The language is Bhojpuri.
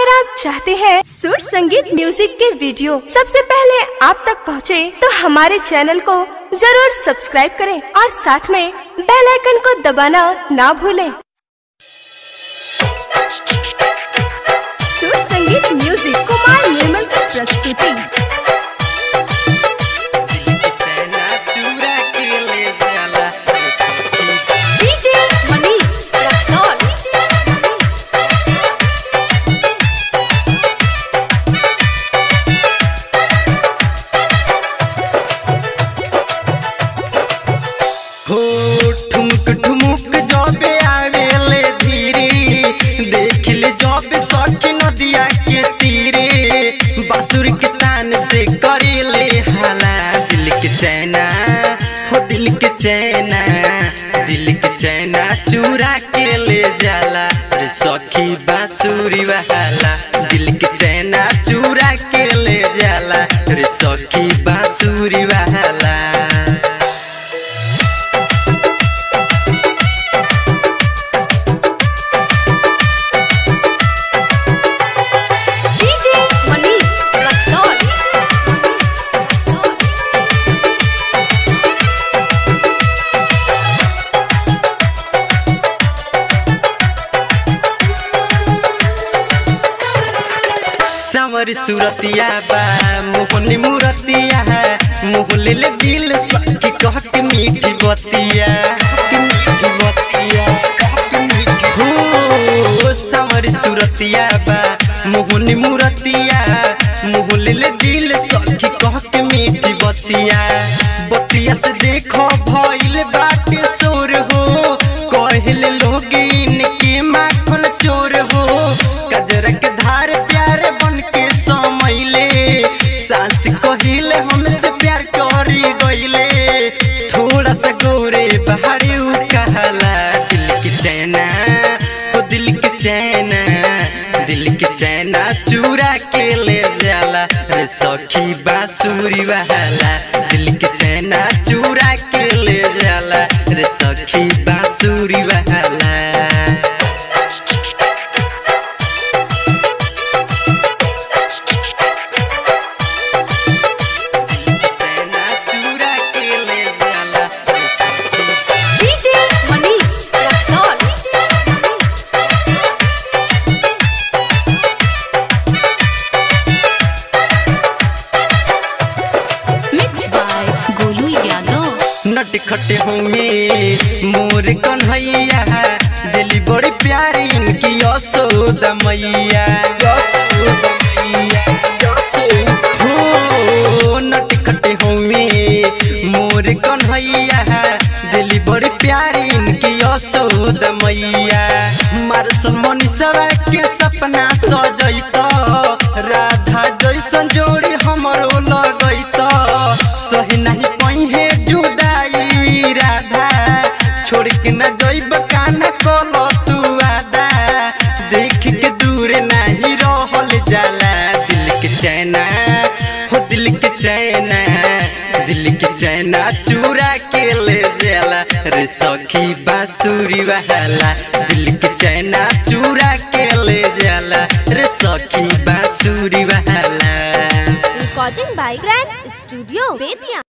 अगर आप चाहते हैं सुर संगीत म्यूजिक के वीडियो सबसे पहले आप तक पहुंचे, तो हमारे चैनल को जरूर सब्सक्राइब करें और साथ में बेल आइकन को दबाना ना भूलें। सुर संगीत म्यूजिक कुमार निर्मल की प्रस्तुति चना चूरा के ले जाला डीजे मनीष रक्सौल हो ठुमक ठुमुक जबे आवेले धीरे देख ले जबे सखी नदिया के तीरे बासुर के तान से करेले हाला दिल के चैना हो दिल के चैना दिल के चैना चूरा के ले जाला रे सखी बांसुरी वाला दिल के चैना चूरा के ले जाला रे सखी बांसुरी वाला डीजे मनीष रक्सौल सावर सूरतिया बा मोहनी मूरतिया है मुँह ले ले दिल सखी कह के मीठी बतिया मीठी बतिया हो सावर सूरतिया बा मोहनी मूरतिया मुँह ले ले दिल सखी कह के मीठी बतिया बतिया से देखो भइल बाटे सोर हो कहले लोग इनके माखन चोर हो कजर के धार प्यार बन के समैले सास कहिले हमसे प्यार करी गईले थोड़ा सा गोरे बहारी उ कहला दिल के चैना ओ दिल के चैना दिल के चैना चूरा के ले जाला रे सखी बांसुरी वाला दिल के चैना चूरा के ले जाला रे सखी बांसुरी वाला चैना चूरा के ले जाला रे सखी DJ Manish Raxaul mix by Golu Yadav नट खटे होंगे मोर कन्हैया दिली बड़ी प्यारी इनकी यशोदा मैया यशोदा मैया, यशोदा। हो नट खटे होंगे मोर कन्हैया दिली बड़ी प्यारी इनकी यशोदा मैया मारसल मनीषवा के सपना सजैत राधा जैसन जोड़ी हमरो लगैत सही नहीं पहिए जुदाई राधा छोड़ के न जइब काना कल तू आदा देख के दूर नहीं रहल जाला दिल के चैना हो दिल के चैना दिल के चैना चूरा के ले जाला रे सखी बांसुरी वाला दिल के चैना चूरा के ले जाला रे सखी बांसुरी वाला recording by grand studio Bettiah